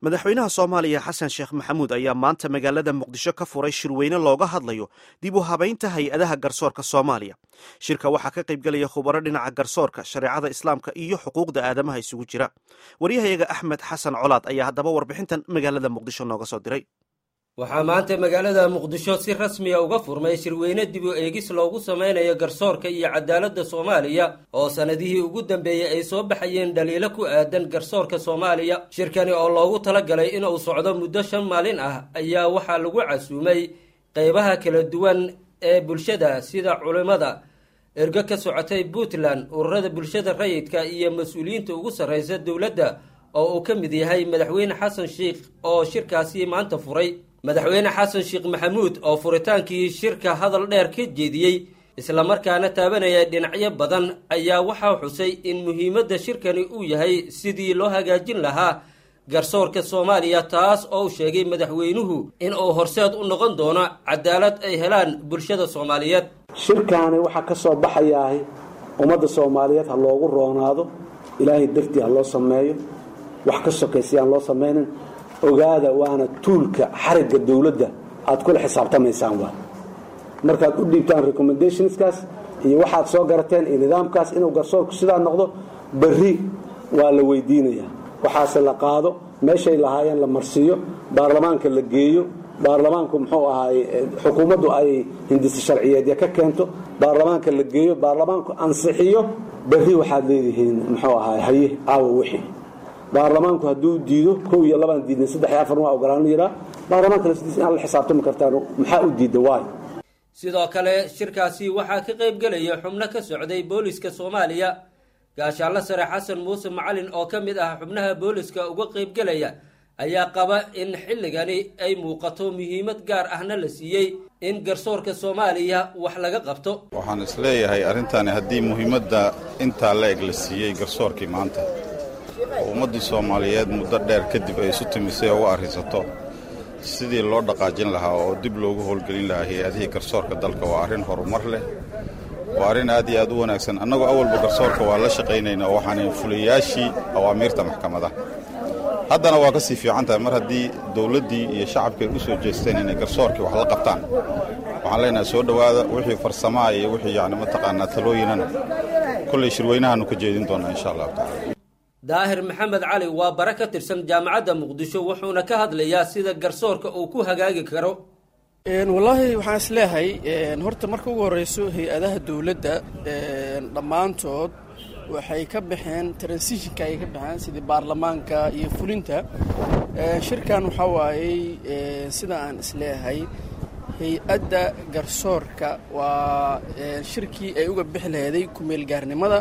madaxweynaha soomaaliya xasan sheekh maxamuud ayaa maanta magaalada muqdisho ka furay shirweyne looga hadlayo dib u habaynta hay-adaha garsoorka soomaaliya shirka waxaa ka qaybgelaya khubaro dhinaca garsoorka shareecada islaamka iyo xuquuqda aadamaha isugu jira waryahayaga axmed xasan colaad ayaa haddaba warbixintan magaalada muqdisho nooga soo diray waxaa maanta magaalada muqdisho si rasmiya uga furmay shirweyne dib u eegis loogu samaynayo garsoorka iyo cadaaladda soomaaliya oo sannadihii ugu dambeeyey ay soo baxayeen dhaliilo ku aadan garsoorka soomaaliya shirkani oo loogu talagalay inuu socdo muddo shan maalin ah ayaa waxaa lagu casuumay qaybaha kala duwan ee bulshada sida culimmada ergo ka socotay puntland ururada bulshada rayidka iyo mas-uuliyiinta ugu sarraysa dowladda oo uu ka mid yahay madaxweyne xasan sheikh oo shirkaasi maanta furay madaxweyne xasan sheekh maxamuud oo furitaankii shirka hadal dheer ka jeediyey islamarkaana taabanaya dhinacyo badan ayaa waxaa xusay in muhiimadda shirkani uu yahay sidii loo hagaajin lahaa garsoorka soomaaliya taas oo sheegay madaxweynuhu in uu horseed u noqon doono cadaalad ay helaan bulshada soomaaliyeed shirkaani waxaa ka soo baxayaah ummadda soomaaliyeed ha loogu roonaado ilaahay dartii ha loo sameeyo wax ka sokaysayaan loo samaynin ogaada waana tuulka xarigga dowladda aad kula xisaabtamaysaan waa markaad u dhiibtaan recommendationskaas iyo waxaad soo garateen iyo nidaamkaas inuu garsoorku sidaa noqdo berri waa la weydiinayaa waxaase la qaado meeshay lahaayeen la marsiiyo baarlamaanka la geeyo baarlamaanku muxuu ahaay xukuumaddu ay hindisi sharciyeedya ka keento baarlamaanka la geeyo baarlamaanku ansixiyo berri waxaad leedihiin muxuu ahaay haye aawo wixii baarlamaanku hadduu diido kow iyo labaan diidna saddex iyo afar waa ogolaan yiraa baarlamaanka laftiisa inaad la xisaabtami kartaan maxaa u diidda waay sidoo kale shirkaasi waxaa ka qayb gelaya xubno ka socday booliska soomaaliya gaashaanlo sare xasan muuse macalin oo ka mid ah xubnaha booliska uga qaybgelaya ayaa qaba in xilligani ay muuqato muhiimad gaar ahna la siiyey in garsoorka soomaaliya wax laga qabto waxaan isleeyahay arrintani haddii muhiimadda intaa la eg la siiyey garsoorkii maanta oo ummaddii soomaaliyeed muddo dheer kadib ay isu timisay oo u arrinsato sidii loo dhaqaajin lahaa oo dib loogu howlgelin lahaa hay-adihii garsoorka dalka waa arrin horumar leh waa arrin aad iyo aad u wanaagsan annagoo awalba garsoorka waa la shaqaynaynaa oo waxaan fuliyayaashii awaamiirta maxkamadaha haddana waa ka sii fiican tahay mar haddii dowladdii iyo shacabkii ay u soo jeesteen inay garsoorkii wax la qabtaan waxaan leenahay soo dhowaada wixii farsamaa iyo wixii yacni mataqaanaa talooyinana kollay shirweynahaannu ka jeedin doonnaa insha allahu tacala daahir maxamed cali waa bare ka tirsan jaamacadda muqdisho wuxuuna ka hadlayaa sida garsoorka uu ku hagaagi karo wallaahi waxaan is leeyahay horta marka ugu horreyso hay-adaha dowladda dhammaantood waxay ka baxeen transitionka ayay ka baxeen sidii baarlamaanka iyo fulinta shirkan waxaa waayey sida aan is leeyahay hay-adda garsoorka waa shirkii ay uga bixi laheeday kumeelgaarnimada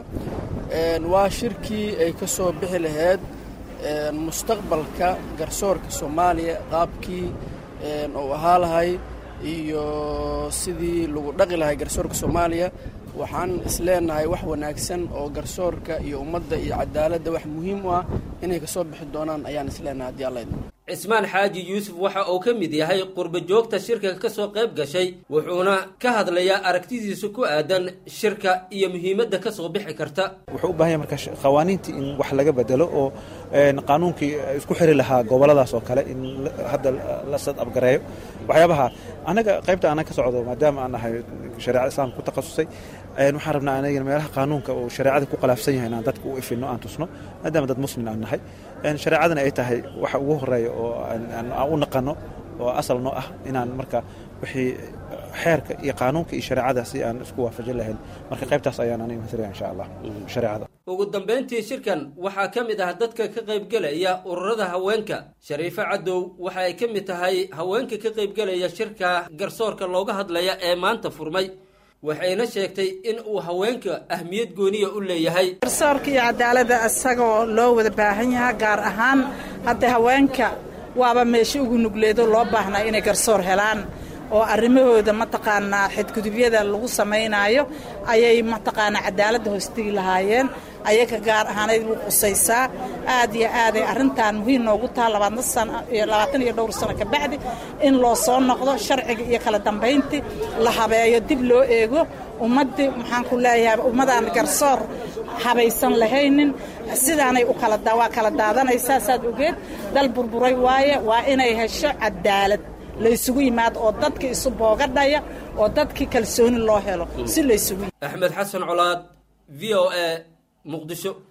waa shirkii ay ka soo bixi laheyd mustaqbalka garsoorka soomaaliya qaabkii uu ahaa lahay iyo sidii lagu dhaqi lahay garsoorka soomaaliya waxaan isleenahay wax wanaagsan oo garsoorka iyo ummadda iyo cadaaladda wax muhiim u ah inay kasoo bixi doonaan ayaan isleenahay haddii alla idmo cismaan xaaji yuusuf waxa uu ka mid yahay qurba joogta shirka ka soo qayb gashay wuxuuna ka hadlayaa aragtidiisa ku aadan shirka iyo muhiimadda ka soo bixi karta wuxuu u bahan yahay marka qawaaniintii in wax laga bedelo oo qaanuunkii isku xiri lahaa goboladaas oo kale in hadda la sad abgareeyo waxyaabaha annaga qaybta aanan ka socdo maadaama aan nahay shareecada islaamka ku takhasusay waxaan rabnaa anagana meelaha qaanuunka uu shareecada ku qalaafsan yahay inaan dadka u ifino aan tusno maadaama dad muslim aan nahay shareecadana ay tahay waxa ugu horeeya oo aan u naqano oo asal noo ah inaan marka wixii xeerka iyo qaanuunka iyo shareecada si aan isku waafajin lahayn marka qaybtaas ayaan aniga matalaya insha allah shareecada ugu dambayntii shirkan waxaa ka mid ah dadka ka qaybgelaya ururada haweenka shariifo cadow waxa ay ka mid tahay haweenka ka qaybgelaya shirka garsoorka looga hadlaya ee maanta furmay waxayna sheegtay in uu haweenka ahmiyad gooniya u leeyahay garsoorka iyo cadaaladda isagoo loo wada baahan yahaa gaar ahaan hadda haweenka waaba meesha ugu nugleedo loo baahnaa inay garsoor helaan oo arrimahooda mataqaanaa xadgudubyada lagu samaynaayo ayay mataqaanaa cadaaladda hoostigi lahaayeen ayaga gaar ahaaneyd wuu qusaysaa aad iyo aaday arrintan muhiim noogu taha labaatan iyo dhowr sano kabacdi in loo soo noqdo sharciga iyo kala dambayntii la habeeyo dib loo eego ummaddii maxaan ku leeyahay ummadaan garsoor habaysan lahaynin sidaanay u kala waa kala daadanaysaa saad ogeed dal burburay waaye waa inay hesho cadaalad laysugu yimaado oo dadka isu boogadhaya oo dadkii kalsooni loo helo si laysugu axmed xasan colaad v o a muqdisho